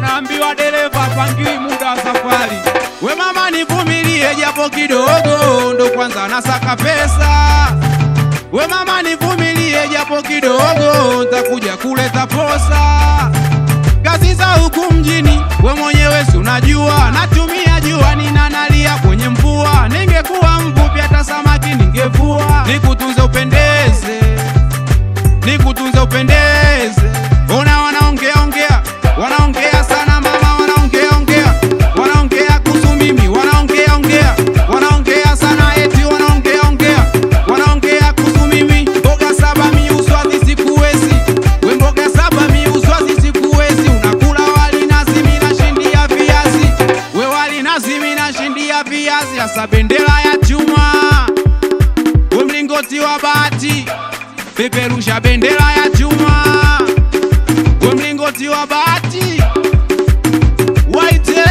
unaambiwa dereva pangiwi muda wa safari. We mama nivumilie japo kidogo, ndo kwanza nasaka pesa. We mama nivumilie japo kidogo, ntakuja kuleta posa. Kazi za huku mjini, we mwenyewe si unajua, natumia jua ninanalia kwenye mvua. Ningekuwa mvuvi hata samaki ningevua, nikutunze upendeze nikutunze upendeze. Ona wanaongea ongea, wanaongea sana mama, wanaongea ongea, wanaongea kuhusu mimi, wanaongea ongea, wanaongea sana eti wanaongea ongea, wanaongea kuhusu mimi. Mboga saba miuswazi sikuwezi, we mboga saba miuswazi sikuwezi. Unakula wali nazi, mimi nashindia viazi, we wali nazi, mimi nashindia viazi. Hasa bendera ya chuma, we mlingoti wa bati peperusha bendera ya chuma, we mlingoti wa bati waite,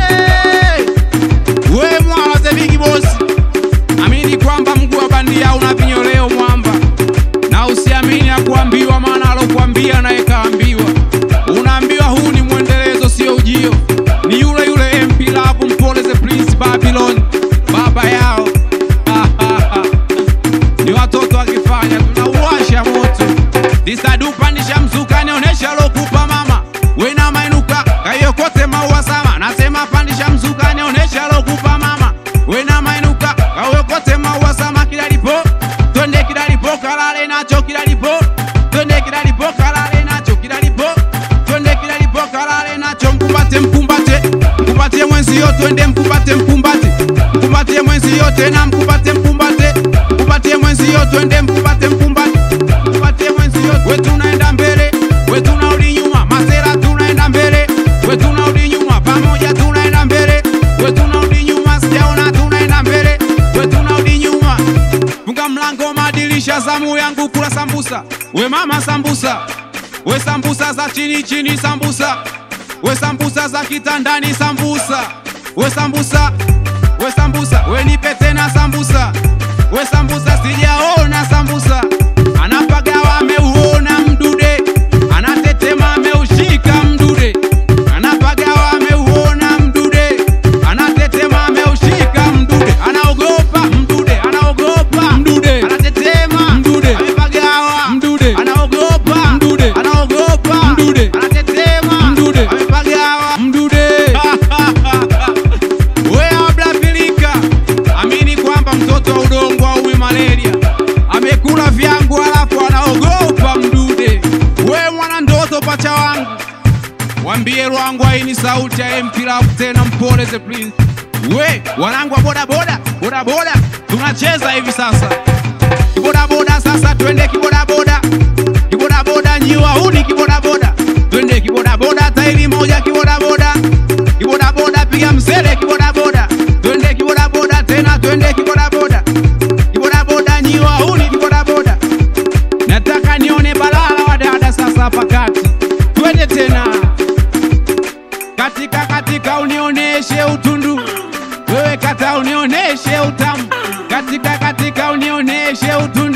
we mwala the big boss, amini kwamba mguu wa bandia una vinyoleo mwamba, na usiamini ya kuambiwa, maana alokuambia naye kaambiwa. Unaambiwa huu ni mwendelezo, sio ujio, ni yule yule MP Love Mpole the Prince Babylon, baba yao ni watoto wakifanya tunauwasha moto disadu pandisha mzuka nionyesha lokupa mama wena mainuka kayokote maua sama nasema pandisha mzuka nionyesha lokupa mama wena mainuka kayokote maua sama kidalipo twende kidalipo kalale nacho kidalipo twende kidalipo kalale nacho kidalipo twende kidalipo kalale nacho mkumbate mkumbate mkumbate mwenzio twende mkumbate mkumbate mkumbate mwenzio tena mkumbate mkumbate mkumbate mwenzio twende mkumbate mkumbate mkumbate mwenzio we tunaenda mbele we tunarudi nyuma masera tunaenda mbele we tunarudi nyuma pamoja tunaenda mbele we tunarudi nyuma sijaona tunaenda mbele we tunarudi nyuma funga mlango madirisha zamu yangu kula sambusa we mama sambusa we sambusa za chini chini sambusa we sambusa za kitandani sambusa we sambusa we sambusa we nipe tena sambusa we sambusa sijaona sambusa anapagawa ameuona mdude anatetema ameushika mdude anapagawa ameuona mdude anatetema ameushika mdude anaogopa mdude anaogopa mdude anatetema mdude amepagawa mdude anaogopa mdude anaogopa mdude anatetema mdude amepagawa mdude wewe ablapilika amini kwamba mtoto wa udongo auwi malaria amekula vyangu alafu anaogopa mdude we mwana ndoto pacha wangu wambie lwangu aini sauti ya MP Love tena mpole the prince we wanangu wa bodaboda bodaboda tunacheza hivi sasa kibodaboda sasa twende kibodaboda kibodaboda nyiwa huni kibodaboda twende kibodaboda tairi moja kibodaboda kibodaboda piga msele kibodaboda twende kibodaboda tena twende kibodaboda kibodaboda nyiwa huni kibodaboda nataka nione balala wa dada sasa pakati twende tena katika katika unioneshe utundu wewe kata unioneshe utamu katika katika unioneshe utundu